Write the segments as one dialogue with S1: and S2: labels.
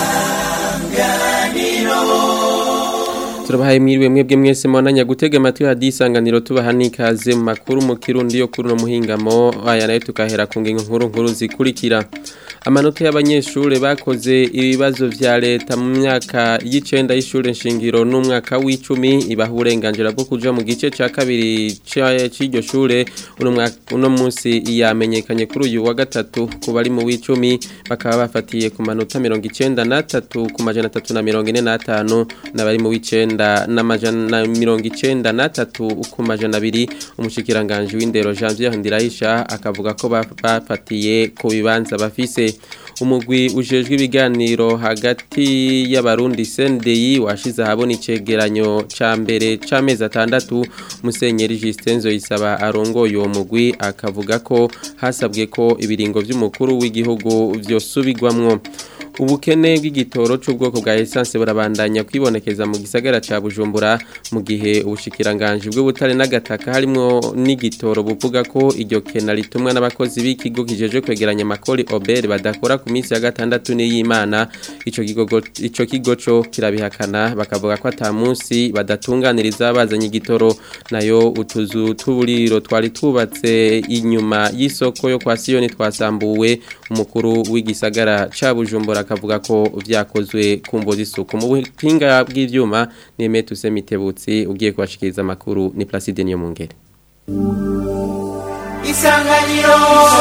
S1: turabahaye mwiriwe mwebwe mwese mwananya gutega amatwi hadi isanganiro tubaha n'ikaze mu makuru mu kirundi yo kuri no muhingamo aya nayo tukahera ku ngingo nkuru nkuru zikurikira amanota y'abanyeshure bakoze ibibazo vya leta mu myaka y'icenda y'ishure nshingiro n'umwaka w'icumi ibaha uburenganzira bwo kuja mu gice ca kabiri c'iryo shure uno mwaka uno munsi yamenyekanye kuri uyu wa gatatu ku bari mu w'icumi bakaba bafatiye ku manota mirongo icenda n'atatu ku majana atatu na mirongo ine n'atanu n'abari mu w'icenda n'amajana mirongo icenda n'atatu ku majana abiri umushikiranganji w'indero Janvier Ndirahisha akavuga ko bafatiye ku bibanza bafise umugwi ujejwe ibiganiro hagati y'abarundi CNDI washize ahabona icegeranyo ca mbere c'amezi atandatu musenyeri Justin Zoyisaba arongoye uwo mugwi akavuga ko hasabwe ko ibiringo vy'umukuru w'igihugu vyosubigwamwo ubukene bw'igitoro c'ubwoko bwa essence burabandanya kwibonekeza mu gisagara ca Bujumbura mu gihe ubushikiranganje bw'ubutare n'agataka harimo n'igitoro buvuga ko iryo kena ritumwa n'abakozi b'ikigo kijeje kwegeranya makori Ober badakora ku minsi ya gatandatu n'iyimana ico kigo ico kigo co kirabihakana bakavuga ko ata munsi badatunganiriza bazanye igitoro nayo utuzu tuburiro twari tubatse inyuma y'isoko yo kwa Sioni twasambuwe umukuru w'igisagara ca Bujumbura akavuga ko vyakozwe ku mbozi isuku mu buhinga bw'ivyuma neme tuse mitebutsi ugiye kubashikiriza amakuru ni Placide niyo mungere
S2: Isanganiro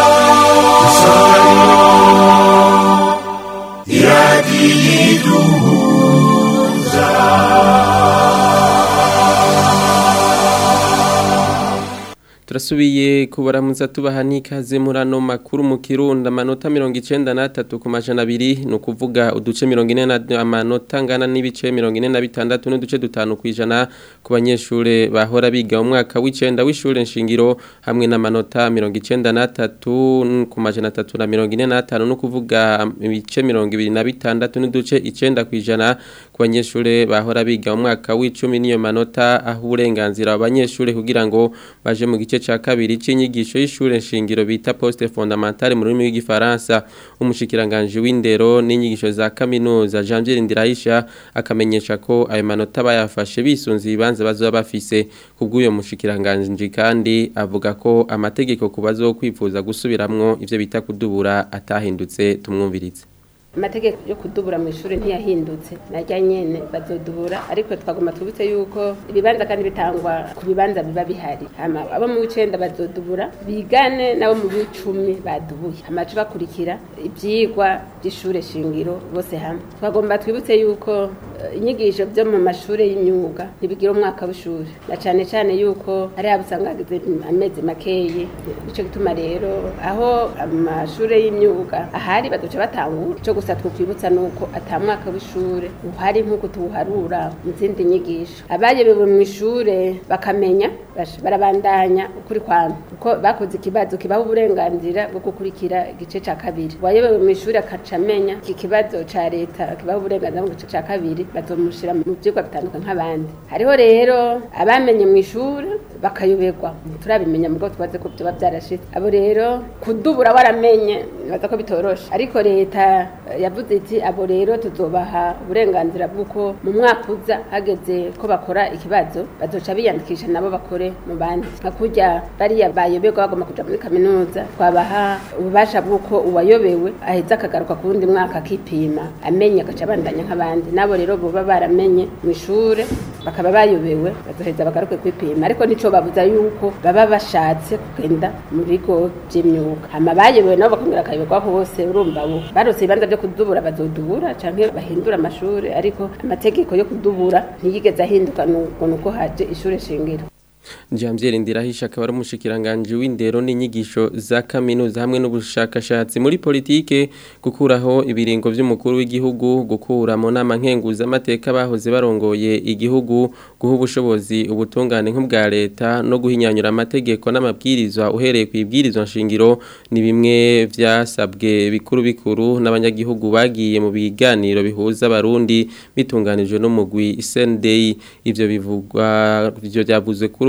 S1: turasubiye kubaramuza tubaha n'ikaze muri ano makuru mu kirundi amanota mirongo icenda n'atatu ku majana abiri ni ukuvuga uduce mirongo ine na amanota angana n'ibice mirongo ine na bitandatu n'uduce dutanu ku ijana ku banyeshure bahora biga mu mwaka w'icenda w'ishure nshingiro hamwe n'amanota mirongo icenda n'atatu ku majana atatu na mirongo ine n'atanu ni ukuvuga ibice mirongo ibiri na bitandatu n'uduce icenda ku ijana ku banyeshure bahora biga mu mwaka w'icumi n'iyo manota aho uburenganzira abanyeshure kugira ngo baje mu gice cha kabiri c'inyigisho y'ishure nshingiro bita poste fondamentale mu rurimi rw'igifaransa umushikiranganje w'indero n'inyigisho za kaminuza Janvier Ndirahisha akamenyesha ko ayo manota bayafashe bisunze ibibanza bazoba bafise kubw'uyo mushikiranganje kandi avuga ko amategeko kubazo kwifuza gusubiramwo ivyo bita kudubura atahindutse tumwumvirize
S3: amategeko yo kudubura mu ishuri ntiyahindutse najya nyene bazodubura ariko twagomba twibutse yuko ibibanza kandi bitangwa ku bibanza biba bihari hama abo mu w'icenda bazodubura bigane nabo mu w'icumi badubuye amacu bakurikira ivyigwa by'ishure shingiro bose hamwe twagomba twibutse yuko inyigisho byo mu mashuri y'imyuga ntibigira umwaka w'ishuri na cane cane yuko hari abo usanga hagize amezi makeye nico gituma rero aho amashuri y'imyuga ahari bazoca batangura ico gusa twokwibutsa nuko ata mwaka w'ishure uhari nk'uko tuwuharura mu zindi nyigisho abayobewe mu ishure bakamenya barabandanya ukuri kwami kuko bakoze ikibazo kibaha uburenganzira bwo gukurikira igice ca kabiri uwayobewe mu ishure akaca amenya iki kibazo ca leta kibaha uburenganzira mu gice ca kabiri bazomushira mu vyigwa bitandukanye nk'abandi hariho rero abamenye mu ishure bakayoberwa turabimenya mugo twaze ko vyoba vyarashitse abo rero kudubura waramenye baza ko bitoroshe ariko leta yavuze iti abo rero tuzobaha uburenganzira bw'uko mu mwaka uza hageze ko bakora ikibazo bazoca biyandikisha nabo bakore mu bandi nka kurya bariya bayoberwa bagomba kuja muri kaminuza twabaha ububasha bw'uko uwayobewe aheza akagaruka ku wundi mwaka akipima amenye agaca abandanya nk'abandi nabo rero boba baramenye mu ishure bakaba bayobewe bazoheza bagaruke kwipima ariko nico babuza yuko baba bashatse kugenda mu bigo vy'imyuga hama bayobewe nabo bakongera akayoberwa hose urumva bo barose ibibanza vyo kudubura bazodubura canke bahindura amashuri ariko amategeko yo kudubura ntiyigeze ahinduka nuko haje ishure shingiro
S1: Jamziel Ndirahisha akaba ari umushikiranganje w'indero n'inyigisho za kaminuza hamwe n'ubushakashatsi muri politike gukuraho ibiringo vy'umukuru w'igihugu gukura mu nama nkenguza amateka bahoze barongoye igihugu guha ubushobozi ubutungane nk'ubwa leta no guhinyanyura amategeko n'amabwirizwa uhereye ku ibwirizwa nshingiro ni bimwe vyasabwe bikuru bikuru n'abanyagihugu bagiye mu biganiro bihuza abarundi bitunganijwe no mugwi SNDI ivyo bivugwa ivyo byavuzwe kuri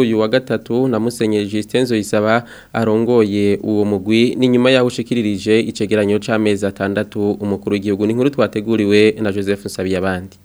S1: uyu wa gatatu na Musenyeri Justin Zoyisaba arongoye uwo mugwi ni nyuma yaho ushikiririje icegeranyo c'amezi atandatu umukuru w'igihugu ni inkuru twateguriwe na Joseph Nsabiyabandi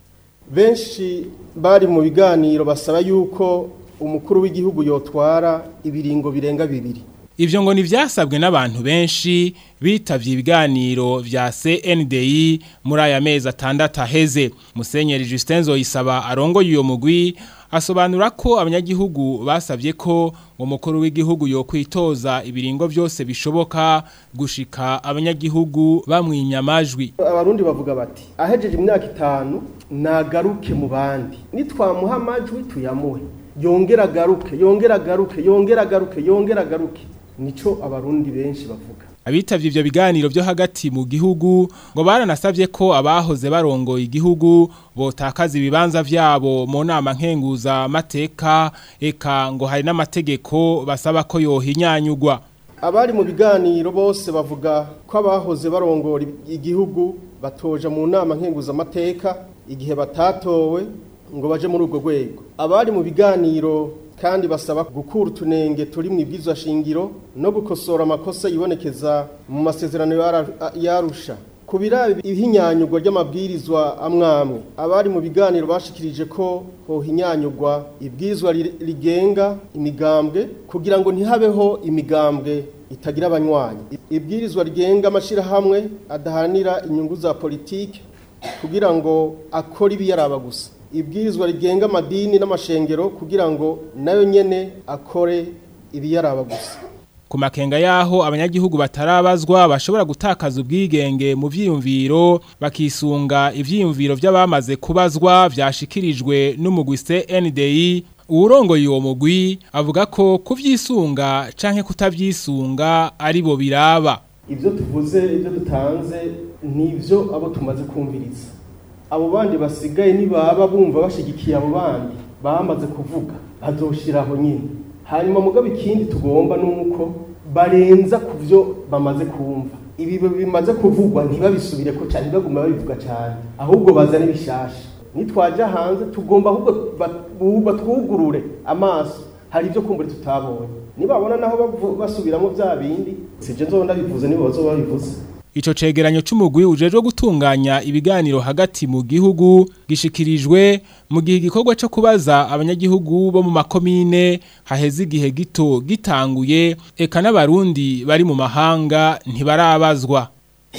S2: benshi bari mu biganiro basaba yuko umukuru w'igihugu yotwara ibiringo birenga bibiri
S4: Ivyo ngo nivyasabwe n'abantu benshi bitavye ibiganiro vya CNDI muri aya mezi atandatu aheze. Musenyeri Justin Zoyisaba arongoye uyo mugwi asobanura ko abanyagihugu basavye ko uwo mukuru w'igihugu yokwitoza ibiringo vyose bishoboka gushika abanyagihugu bamwinya amajwi.
S2: abarundi bavuga bati ahejeje imyaka itanu nagaruke mu bandi nitwamuha amajwi tuyamuhe yongera agaruke yongera agaruke yongera agaruke yongera agaruke nico abarundi benshi bavuga
S4: Abitavye ivyo biganiro vyo hagati mu gihugu ngo baranasavye ko abahoze barongoye igihugu botakaza ibibanza vyabo mu nama nkenguza mateka eka ngo hari n'amategeko basaba ko yohinyanyugwa.
S2: abari mu biganiro bose bavuga ko abahoze barongora igihugu batoja mu nama nkenguzamateka igihe batatowe ngo baje muri ubwo rwego abari mu biganiro kandi basaba gukura utunenge turi mu ibwirizwa shingiro no gukosora amakosa yibonekeza mu masezerano yara- yarusha ku biraba ihinyanyurwa ry'amabwirizwa amwamwe abari mu biganiro bashikirije ko hohinyanyurwa ibwirizwa ri- rigenga imigambwe kugira ngo ntihabeho imigambwe itagira abanywanyi ibwirizwa rigenga amashirahamwe adahanira inyungu za politike kugira ngo akore ibiyaraba gusa ibwirizwa rigenga amadini n'amashengero kugira ngo nayo nyene akore ibiyaraba gusa
S4: Ku makenga yaho abanyagihugu batarabazwa bashobora gutakaza ubwigenge mu vyiyumviro bakisunga ivyiyumviro vy'abamaze kubazwa vyashikirijwe n'umugwi CNDI uwurongoye uwo mugwi avuga ko kuvyisunga canke kutavyisunga ari bo biraba
S2: ibyo tuvuze ibyo dutanze ni ibyo abo tumaze kumviriza abo bandi basigaye nibaba bumva bashigikiye abo bandi bamaze kuvuga bazoshiraho nyine hanyuma mugabo ikindi tugomba nuko barenza ku byo bamaze kumva ibi bimaze kuvugwa ntibabisubire ko cyane baguma babivuga cyane ahubwo bazane bishasha nitwaja hanze tugomba ahubwo ba- bu- batwugurure amaso hari ibyo kumbura tutabonye nibabona naho bavu- basubiramo bya bindi sije nzobona bivuze nibo bazoba babivuze
S4: Ico cegeranyo c'umugwi ujejwe gutunganya ibiganiro hagati mu gihugu gishikirijwe mu gihe igikorwa co kubaza abanyagihugu bo mu makomine haheze igihe gito gitanguye eka n'abarundi bari mu mahanga ntibarabazwa.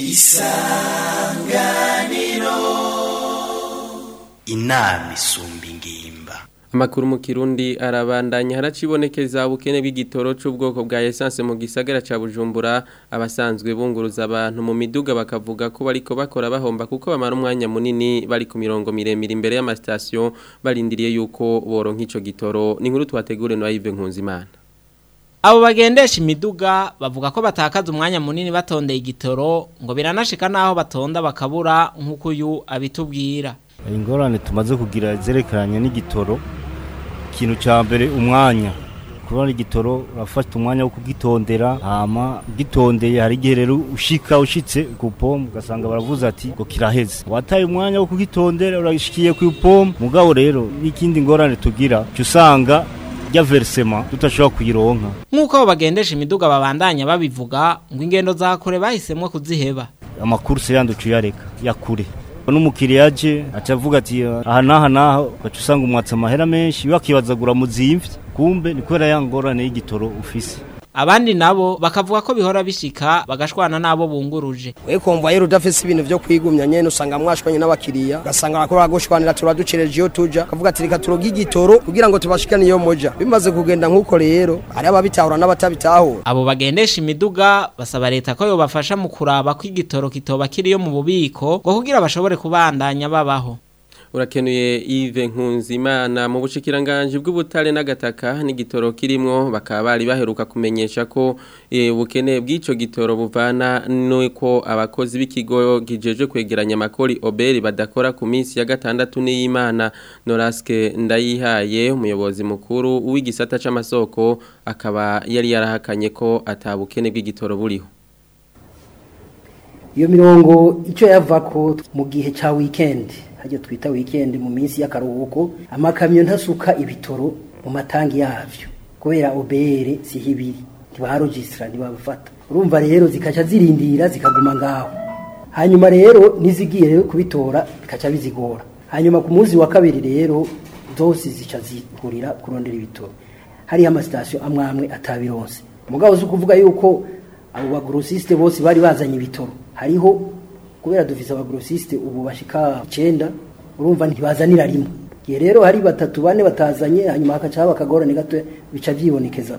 S5: inama isumba ingimba
S1: Amakuru mu Kirundi arabandanya haracibonekeza ubukene bw'igitoro c'ubwoko bwa essence mu gisagara ca Bujumbura abasanzwe bunguruza abantu mu miduga bakavuga ko bariko bakora bahomba kuko bamara umwanya munini bari ku mirongo miremire imbere y'amastation barindiriye yuko boronka ico gitoro ni inkuru twategure no Yves Nkunzimana
S6: Abo bagendesha imiduga bavuga ko batakaza umwanya munini batondeye igitoro ngo biranashika naho batonda bakabura nk'uko uyu abitubwira.
S7: ingorane tumaze kugira zerekeranye n'igitoro ikintu cya mbere umwanya kubona igitoro urafata umwanya wo kugitondera hama gitondeye hari igihe rero ushika ushitse ku pomu ugasanga baravuze ati ngo kiraheze wataye umwanya wo kugitondera urashikiye ku pomu mugabo rero n'ikindi ngorane tugira cyo usanga rya verisema tutashobora kuyironka
S6: Nk'uko abo bagendesha imiduga babandanya babivuga ngo ingendo za kure bahisemwo kuziheba.
S7: amakurse yandi uciyareka ya kure n'umukiriya aje aca avuga ati aha n'aha n'aha ugaca usanga umwatsi amahera menshi wakibazagura muzimvye kumbe ni kubera ya ngorane y'igitoro ufise
S6: Abandi nabo bakavuga ko bihora bishika bagashwana nabo bunguruje.
S8: we kumva yero udafise ibintu vyo kwigumya nyene usanga mwashwanye n'abakiriya ugasanga barakora gushwanira turaducereje iyo tuja kavuga ati reka turoga igitoro kugira ngo tubashikane iyo moja bimaze kugenda nk'uko rero hari ababitahura n'abatabitahura
S6: Abo bagendesha imiduga basaba leta ko yobafasha mu kuraba ko igitoro kitoba kiriyo mu bubiko ngo kugira bashobore kubandanya babaho.
S1: urakenuye Yves Nkunzimana mu bushikiranganje bw'ubutare n'agataka n'igitoro kirimwo bakaba bari baheruka kumenyesha ko eh, ubukene bw'ico gitoro buvana nuko abakozi b'ikigo gijeje kwegeranya amakori oberi badakora ku minsi ya gatandatu n'iyimana Noraske ndayihaye umuyobozi mukuru w'igisata c'amasoko akaba yari yarahakanye ko atabukene bw'igitoro buriho
S9: iyo mirongo icyo yava ko mu gihe cya wikendi hajya twita wikendi mu minsi y'akaruhuko amakamyo ntasuka ibitoro mu matangi yavyo kubera obere siho ibiri ntibaharogisitara ntibabafata urumva rero zikaca zirindira zikaguma ngaho hanyuma rero n'izigiye rero kubitora bikaca bizigora hanyuma ku munsi wa kabiri rero zose zica zihurira kurondera ibitoro hariho amasitasiyo amwe amwe atabironse umugabo uzi ukuvuga yuko abo bagorosisite bose bari bazanye ibitoro hariho kubera dufise abagorosisite ubu bashika icenda urumva ntibazanira rimwe igihe rero hari batatu bane batazanye hanyuma hakaca haba akagorane gato bica byibonekeza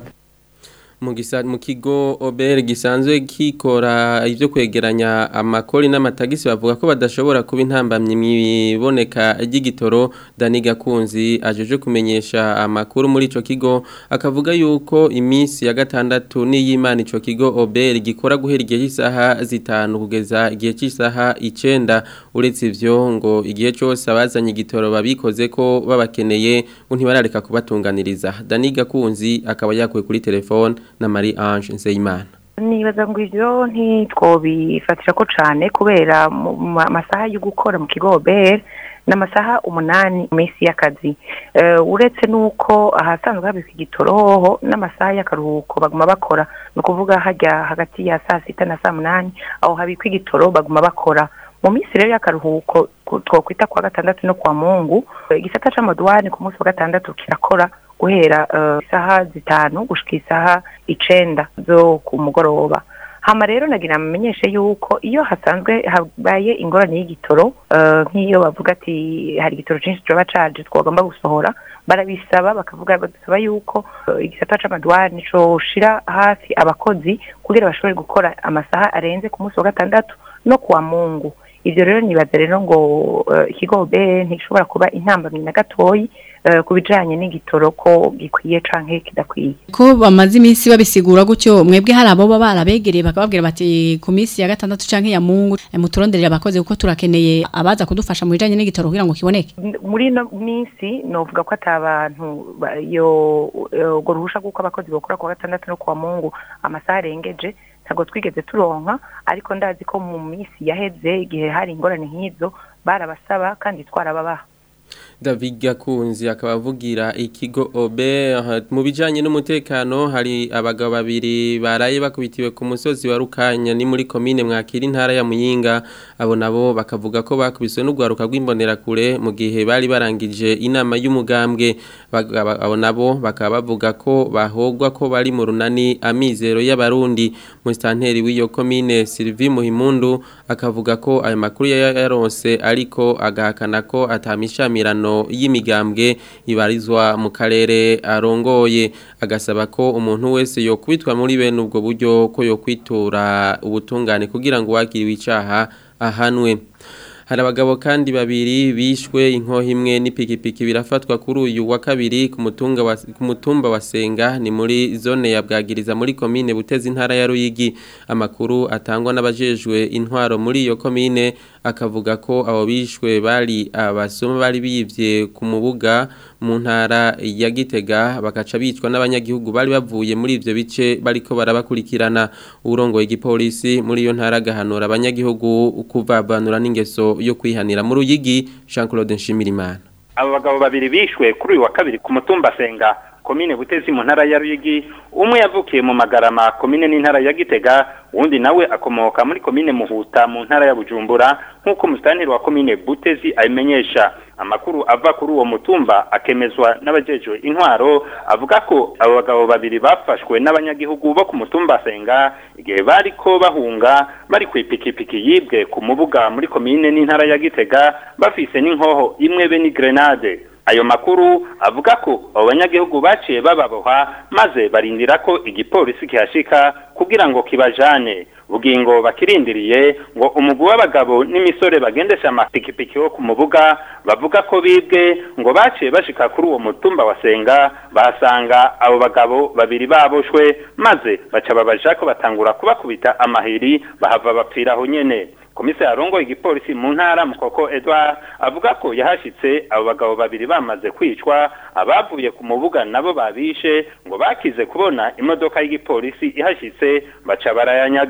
S1: mu gisa mu kigo OBR gisanzwe kikora ivyo kwegeranya amakori n'amatagisi bavuga ko badashobora kuba intambamye miboneka ry'igitoro Dani Gakunzi ajeje kumenyesha amakuru muri ico kigo akavuga yuko imisi ya gatandatu n'iyimana ico kigo OBR gikora guhera igihe cy'isaha zitanu kugeza igihe cy'isaha icenda uretse ivyo ngo igihe cyose abazanye igitoro babikoze ko babakeneye ngo ntibarareka kubatunganiriza Dani Gakunzi akaba yakuye kuri telefone na Marie Ange Nzeyimana
S10: nibaza ngo ivyo ntitwobifatira ko cane kubera mu masaha yo gukora mu kigo OBR n'amasaha umunani mu minsi y'akazi uretse n'uko ahasanzwe habikwa igitoro hoho n'amasaha y'akaruhuko baguma bakora ni ukuvuga hajya hagati ya saa sita na saa munani aho habikwa igitoro baguma bakora mu minsi rero y'akaruhuko twokwita kwa gatandatu no kwa mungu igisata c'amaduwani ku munsi wa gatandatu kirakora guhera isaha zitanu gushika isaha icenda zo ku mugoroba hama rero nagira amenyeshe yuko iyo hasanzwe habaye ingorane y'igitoro nk'iyo bavuga ati hari igitoro cyinshi coba caje twagomba gusohora barabisaba bakavuga badusaba yuko igisata c'amadwani coshira hafi abakozi kugira bashobore gukora amasaha arenze ku munsi wa gatandatu no kuwa mungu ivyo rero nibaza rero ngo ikigo be ntishobora kuba intambamyi na gatoyi ku bijanye n'igitoro ko gikwiye canke kidakwiye
S11: ko bamaze iminsi babisigura gutyo mwebwe hari abo baba barabegereye bakababwira bati ku minsi ya gatandatu canke ya mungu muturonderera abakozi kuko turakeneye abaza kudufasha mu bijanye n'igitoro kugira ngo kiboneke
S10: muri ino minsi novuga ko ata bantu yo urwo ruhusha rw'uko abakozi bakora ku wa gatandatu no ku wa mungu amasaha arengeje ntabwo twigeze turonka ariko ndazi ko mu minsi yaheze igihe hari ingorane nk'izo barabasaba kandi twarababaha
S1: David Gakunzi akaba avugira ikigo OBE mu bijanye n'umutekano hari abagabo babiri baraye bakubitiwe ku musozi wa Rukanya ni muri commune mwakira intara ya Muyinga abo nabo bakavuga ko bakubiswe n'ugwaruka rw'imbonera kure mu gihe bari barangije inama y'umugambwe abo nabo bakaba bavuga ko bahogwa ko bari mu runani amizero y'abarundi mu stanteri w'iyo commune Sylvie Muhimundu akavuga ko ayo makuru yaronse ariko agahakana ko atamishamirano y'imigambwe ibarizwa mu karere arongoye agasaba ko umuntu wese yokwitwa muri bene ubwo buryo ko yokwitura ubutungane kugira ngo wakiriwe icaha ahanwe hari abagabo kandi babiri bishwe inkoho imwe n'ipikipiki birafatwa kuri uyu wa kabiri ku mutunga wa ku mutumba wa Senga ni muri zone ya Bwagiriza muri commune Butezi intara ya Ruyigi amakuru atangwa n'abajejwe intwaro muri iyo commune akavuga ko abo bishwe bari abasoma bari bivye ku mubuga mu ntara ya Gitega bakaca bicwa n'abanyagihugu bari bavuye muri ivyo bice bariko barabakurikirana urongoye igipolisi muri iyo ntara gahanura abanyagihugu kuvavanura n'ingeso yo kwihanira mu ruyigi Jean Claude Nshimirimana
S12: abo bagabo babiri bishwe kuri uyu wa kabiri ku mutumba Senga komine Butezi mu ntara ya Ruyigi umwe yavukiye mu Magarama komine n'intara ya Gitega uwundi nawe akomoka muri komine Muhuta mu ntara ya Bujumbura nk'uko musitanteri wa komine Butezi abimenyesha amakuru ava kuri uwo mutumba akemezwa n'abajejwe intwaro avuga ko abo bagabo babiri bafashwe n'abanyagihugu bo ku mutumba Senga igihe bariko bahunga bari ku ipikipiki yibwe ku mubuga muri komine n'intara ya Gitega bafise n'inkoho imwe be ni grenade ayo makuru avuga ko abo banyagihugu baciye bababoha maze barindira ko igipolisi kihashika kugira ngo kibajane bugingo bakirindiriye ngo umugwi w'abagabo n'imisore bagendesha amapikipiki wo ku mubuga bavuga ko bibwe ngo baciye bashika kuri uwo mutumba wa Senga bahasanga abo bagabo babiri baboshwe maze baca babaja ko batangura kubakubita amahiri bahava bapfira aho nyene komisari arongoye igipolisi mu ntara mukoko Edouard avuga ko yahashitse abo bagabo babiri bamaze kwicwa abavuye ku mubuga nabo babishe ngo bakize kubona imodoka y'igipolisi ihashitse baca barayanyaga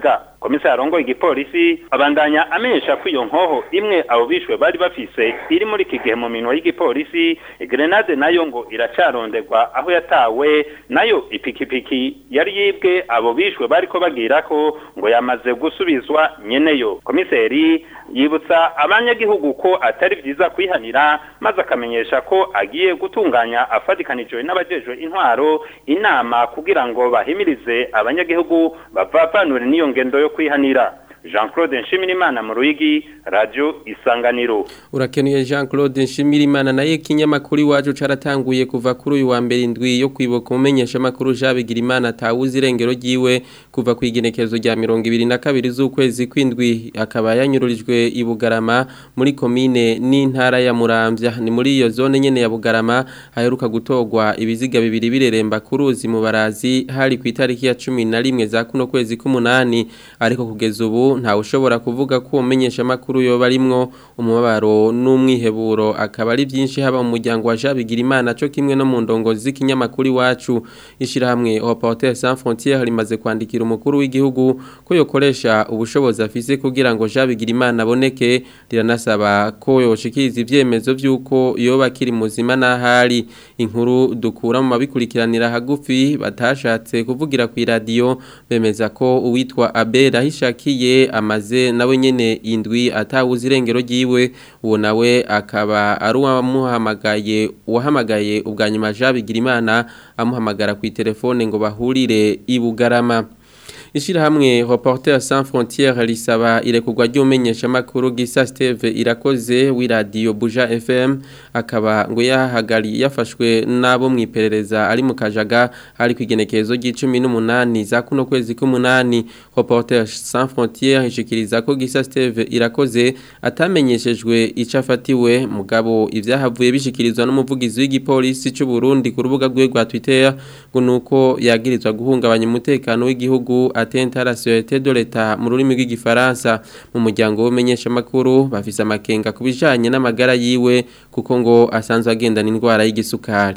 S12: komisari arongoye igipolisi abandanya amenyesha ko iyo nkoho imwe abo bishwe bari bafise iri muri iki gihe mu minwa y'igipolisi grenade nayo ngo iracaronderwa aho yatawe nayo ipikipiki yari yibwe abo bishwe bariko bagira ko ngo yamaze gusubizwa nyeneyo komiseri yibutsa abanyagihugu ko atari vyiza kwihanira maze akamenyesha ko agiye gutunganya afatikanijwe n'abajejwe intwaro inama kugira ngo bahimirize abanyagihugu bavavanure n'iyo ngendo yo kwihanira Jean Claude Nshimirimana mu Ruyigi Radio Isanganiro
S1: Urakenuye Jean Claude Nshimirimana naye kinyamakuru iwacu caratanguye kuva kuri uyu wa mbere indwi yo kwibuka umenyesha makuru Jabigira Imana tawuzi irengero ryiwe kuva ku igenekerezo rya 22 z'ukwezi kwindwi akaba yanyururijwe i Bugarama muri komine n'intara ya Muramvya ni muri iyo zone nyene ya Bugarama haheruka gutogwa ibiziga bibiri bireremba kuruzi mu barazi hari ku itariki ya 11 za kuno kwezi k'umunani ariko kugeza ubu ntawe ushobora kuvuga ko umenyesha makuru yo barimwo umubabaro n'umwiheburo akaba ari byinshi haba mu muryango wa Jabigira Imana cyo kimwe no mu ndongo z'ikinyamakuru iwacu ishirahamwe Reporters sans frontières rimaze kwandikira umukuru w'igihugu ko yokoresha ubushobozi afise kugira ngo Jabigira Imana aboneke riranasaba ko yoshikiriza ivyemezo by'uko yoba kiri muzima n'ahari inkuru dukura mu mabikurikiranira hagufi batashatse kuvugira ku radio bemeza ko uwitwa Abel ahishakiye amaze nawe nyene indwi atawuze irengero ryiwe uwo nawe akaba ari uwamuhamagaye uwahamagaye ubwa nyuma Jabigira Imana amuhamagara ku telefone ngo bahurire i Bugarama Ishirahamwe Reporters sans frontières risaba irekurwa ry'umenyesha makuru Gisa Steve irakoze wi radio Buja FM akaba ngo yahagari yafashwe nabo mwiperereza ari mu kajaga ari kwigenekezo g'18 za kuno kwezi k'umunani Reporters sans frontières ishikiriza ko Gisa Steve irakoze atamenyeshejwe icafatiwe mugabo ivyahavuye bishikirizwa n'umuvugizi w'igipolisi cy'u Burundi ku rubuga rwe rwa Twitter ngo nuko yagirizwa guhungabanya umutekano w'igihugu atenta à la sûreté de l'État mu rurimi rw'igifaransa mu muryango w'umenyesha makuru bafise amakenga kubijanye n'amagara yiwe kuko ngo asanzwe agendana indwara y'igisukari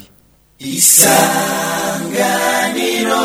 S13: isanganiro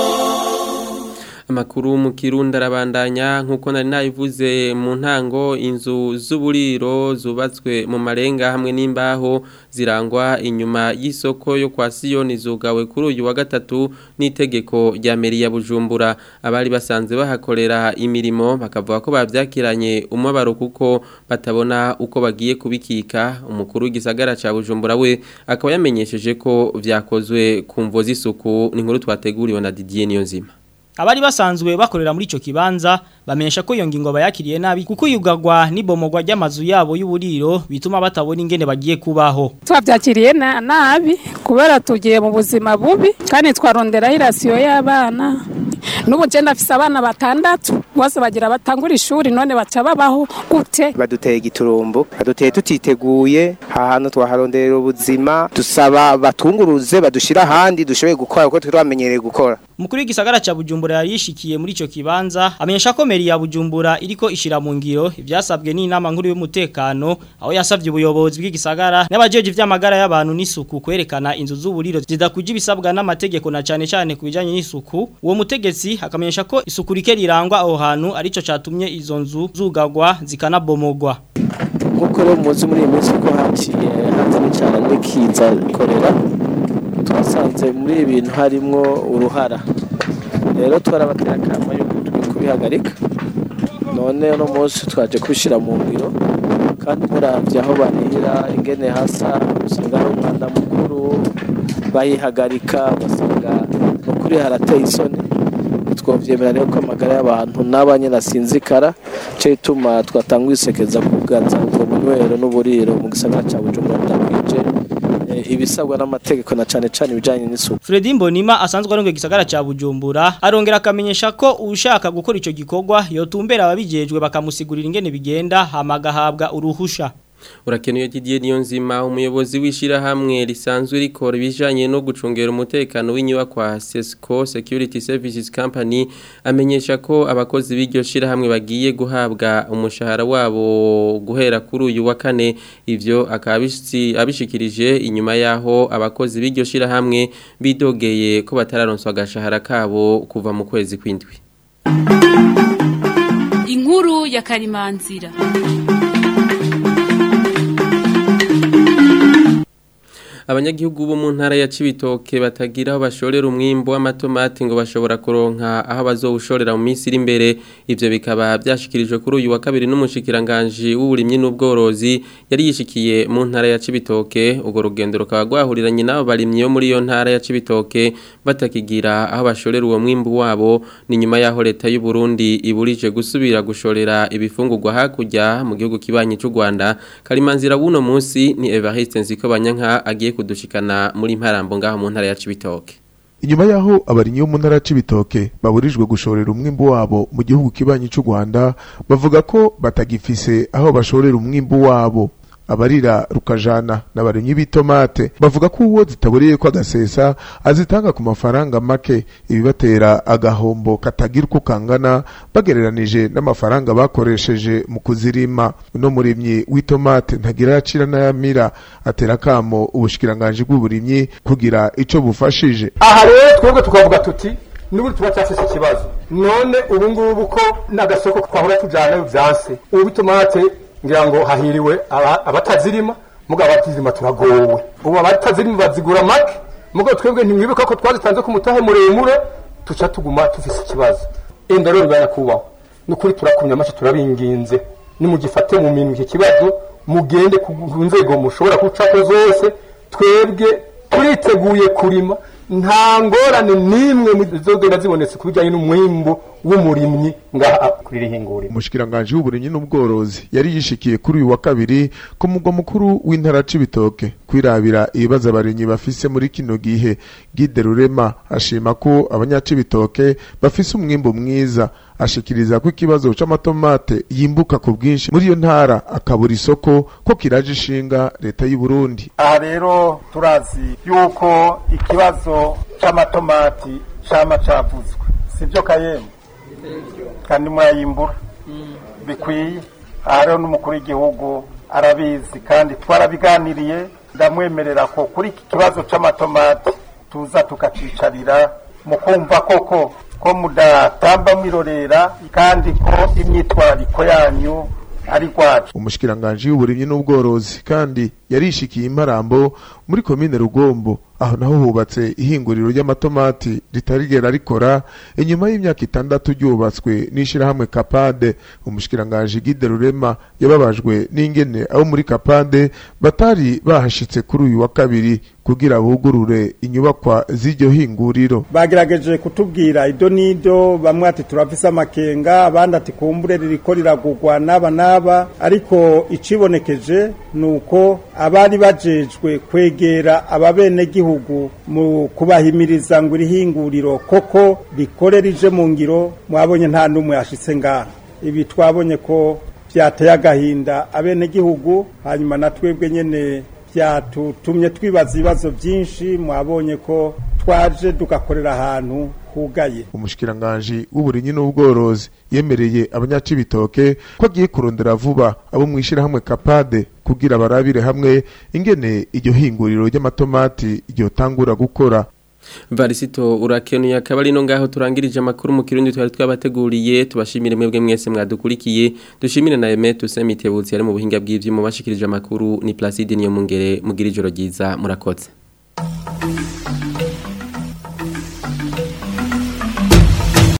S1: amakuru mu kirundi arabandanya nk'uko nari nabivuze mu ntango inzu z'uburiro zubatswe mu marenga hamwe n'imbaho zirangwa inyuma y'isoko yo kwa siyoni zugawe kuri uyu wa gatatu n'itegeko rya meri ya bujumbura abari basanzwe bahakorera imirimo bakavuga ko babyakiranye umubabaro kuko batabona uko bagiye kubikika umukuru w'igisagara cya bujumbura we akaba yamenyesheje ko byakozwe ku mvo z'isuku ni nkuru twateguriwe na Didier Niyonzima
S14: abari basanzwe bakorera muri ico kibanza bamenyesha ko iyo ngingo bayakiriye nabi kuko yugagwa n'ibomogwa ry'amazu yabo y'uburiro bituma batabona ingene bagiye kubaho
S15: twabyakiriye na nabi kubera tugiye mu buzima bubi kandi twarondera irasiyo y'abana n'ubu je ndafise abana batandatu bose bagira batangura ishuri none baca babaho gute
S16: baduteye igiturumbu baduteye tutiteguye ahantu twaharonderera ubuzima dusaba batunguruze badushira ahandi dushoboye gukora kuko twamenyereye gukora
S14: Mukuru w'igisagara ca Bujumbura yari yishikiye muri ico kibanza amenyesha ko meri ya Bujumbura iriko ishira mu ngiro ivyasabwe n'inama nkuru y'umutekano aho yasavye ubuyobozi bw'igisagara n'abajeje ivy'amagara y'abantu n'isuku kwerekana inzu z'uburiro zidakuje ibisabwa n'amategeko na cane cane kubijanye n'isuku uwo mutegetsi akamenyesha ko isuku rike rirangwa aho hantu arico catumye izo nzu zugagwa zikanabomogwa
S17: nkuko rero muzi muri iyi minsi ko haciye hatari cyane n'ikiza korera twasanze muri ibi bintu harimwo uruhara rero twarabatera akama yo kubihagarika none uno munsi twaje kubishyira mu ngiro kandi murabye aho barira ingene hasa usanga ari umwanda mukuru bayihagarika ugasanga ni ukuri harateye isoni twavyemera rero ko amagara y'abantu n'abanye nasinzikara cyo ituma twatanga isekeza kuganza ubwo bunywero n'uburiro mu gisagara cya Bujumbura ndakwije ibisabwa n'amategeko na cane cane ibijanye n'isuku
S14: Fredy Mbonima asanzwe arongoye igisagara ca Bujumbura arongera akamenyesha ko ushaka gukora ico gikorwa yotumbera ababijejwe bakamusigurira ingene bigenda hamagahabwa uruhusha
S1: Urakenuye Didier Niyonzima umuyobozi w'ishirahamwe risanzwe rikora ibijanye no gucungera umutekano w'inyubakwa Sesco Security Services Company amenyesha ko abakozi b'iryo shirahamwe bagiye guhabwa umushahara wabo guhera kuri uyu wa kane ivyo akabishitsi abishikirije inyuma yaho abakozi b'iryo shirahamwe bidogeye ko batararonswa agashahara kabo kuva mu kwezi kwindwi
S13: inkuru ya karimanzira
S1: abanyagihugu bo mu ntara ya Cibitoke batagira aho bashorera umwimbo w'amatomati ngo bashobora kuronka aho bazowushorera mu minsi iri imbere ivyo bikaba byashikirijwe kuri uyu wa kabiri n'umushikiranganje w'uburimyi n'ubworozi yari yishikiye mu ntara ya Cibitoke ugo rugendo rukaba rwahuriranye n'abo barimyi yo muri iyo ntara ya Cibitoke batakigira aho bashorera uwo mwimbo wabo ni nyuma yaho leta y'u Burundi iburije gusubira gushorera ibifungurwa hakurya mu gihugu kibanyi cy'u Rwanda karimanzira buno munsi ni Evariste Nziko Banyanka agiye kudushikana muri mparambo ngaho mu ntara ya Cibitoke
S18: inyuma yaho abarinyi bo mu ntara ya Cibitoke baburijwe gushorera umwimbu wabo mu gihugu kibanyi cy'u Rwanda bavuga ko batagifise aho bashorera umwimbu wabo abarira rukajana n'abarimyi b'itomate bavuga ko uwo zitaburiye ko agasesa azitanga ku mafaranga make ibibatera agahombo katagira uko kangana bagereranije n'amafaranga bakoresheje mu kuzirima uno murimyi w'itomate ntagira yacira n'ayamira atera akamo ubushikiranganje bw'uburimyi kugira ico bufashije
S19: aha rero twebwe tukavuga tuti n'ubu tuba cyafise ikibazo none ubu ngubu ko n'agasoko twahora tujana vyanse ubu itomate ngira ngo hahiriwe abatazirima mugabo abatazirima turagowe ubu abatazirima bazigura make mugabo twebwe ntimwibuka ko twazitanze ku mutahe muremure tuca tuguma tufise ikibazo enda rero bibaye kubaho nukuri turakumya amace turabinginze nimugifate mu minwe iki kibazo mugende ku nzego mushobora gucako zose twebwe turiteguye kurima nta ngorane n'imwe zizogenda zibonetse ku bijyanye n'umwimbu w'umurimyi ngaha kuri rihinguriro
S18: umushikiranganje w'uburimyi n'ubworozi yari yishikiye kuri uyu wa kabiri ku mugwa mukuru w'intara Cibitoke kwirabira ibibazo abarimyi bafise muri kino gihe Gide Rurema ashima ko abanyacibitoke bafise umwimbu mwiza ashikiriza ko ikibazo c'amatomate yimbuka ku bwinshi muri iyo ntara akabura isoko ko kiraje ishinga leta y'u Burundi
S19: aha rero turazi yuko ikibazo c'amatomati cama cavuzwe sivyo kayemwe kandi murayimbura bikwiye aha rero n'umukuru w'igihugu arabizi kandi twarabiganiriye ndamwemerera ko kuri iki kibazo c'amatomati tuza tukacicarira mu kumva koko ko mudatamba mwirorera kandi ko imyitwarariko yanyu ari rwacu
S18: umushikiranganje w'uburimyi n'ubworozi kandi yarishikiye imparambo muri komine rugombo aho naho hubatse ihinguriro ry'amatomati ritarigera rikora inyuma y'imyaka itandatu ryubatswe n'ishirahamwe kapade umushikiranganje Gide Rurema yababajwe n'ingene abo muri kapade batari bahashitse kuri uyu wa kabiri kugira bugurure inyubakwa z'iryo hinguriro
S20: bagerageje kutubwira ido nido bamwe ati turafise amakenga abandi ati kumbure ririko riragurwa n'aba n'aba ariko icibonekeje ni uko abari bajejwe kwegera ababenegihugu mu kubahimiriza ngo irihinguriro koko rikore rije mu ngiro mwabonye nta n'umwe yashitse ngaha ibi twabonye ko byateye agahinda abenegihugu hanyuma na twebwe nyene byatutumye twibaza ibibazo byinshi mwabonye ko twaje tugakorera ahantu hugaye
S18: umushikiranganje w'uburinyi n'ubworozi yemereye abanyacibitoke ko agiye kurondera vuba abo mwishirahamwe kapade kugira barabire hamwe ingene iryo hinguriro ry'amatomati ryotangura gukora
S1: Varisito urakenuye akaba ari no ngaho turangirije amakuru mu kirundi twari twabateguriye tubashimire mwebwe mwese mwadukurikiye dushimire na Aime Tusemitebutsi ari mu buhinga bw'ivyuma bashikirije amakuru ni Placide niyo mungere mugira ijoro ryiza murakoze